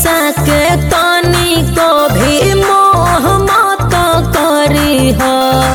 पैसा के तनी को भी मोह मत करी हो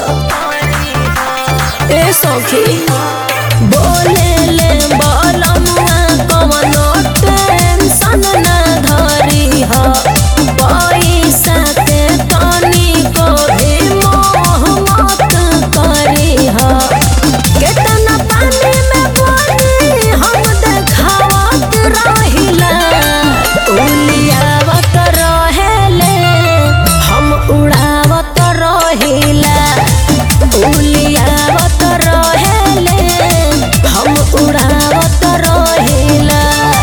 ए सखी बोले ले बलमुआ कवनो टेंशन ना धरी हो पैसा के तनी को भी मोह मत करी हो केतना पानी में पानी हम देखावत रहिला उलियावत रहेले हम उड़ावत रहिला उलियावत रहेले हम उड़ावत रहिला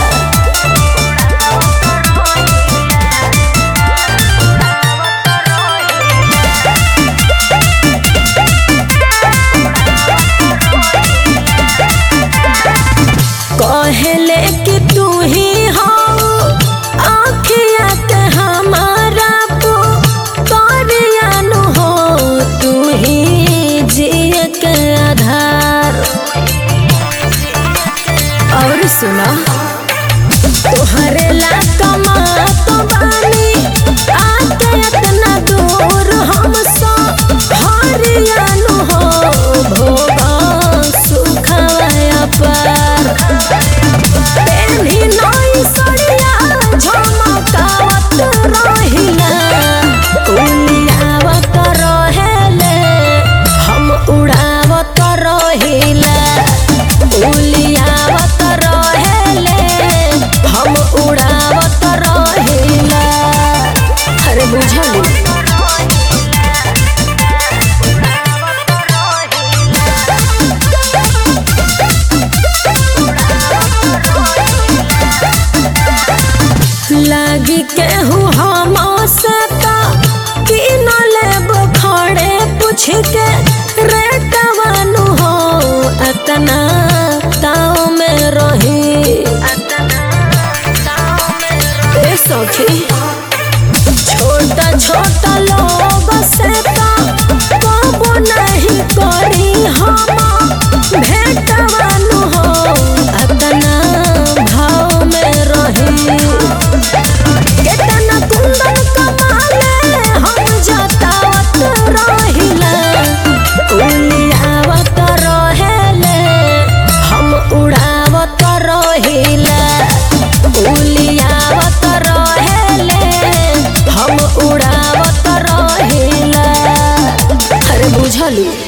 कहले कि तू ही हो आँखिया के हमारा पुतरियानु हो तू ही जिए के आधार और सुना तोहरे ला कमा तो बानी आके इतना दूर हमसे हरियानु हो भोगा सुखवाया पर पेन्ही नई सड़िया झमकावत रहिला उलियावत रहेले हम उड़ावत रहिला उलियावत रहेले हम उड़ावत रहिला अरे बुझली लागी केहू हम से कि न लेब खड़े पूछ के रेटवानु हो अतना ताव में रही ए सखी छोटा छोटा लोग से कबो नहीं करी हम भेटवानु हो अतना भाव में रही केतना कुंदन कमाले हम जतावत रहिला उलियावत रहेले हम उड़ावत रहिला उलियावत रहेले हम उड़ावत रहिला अरे बुझलू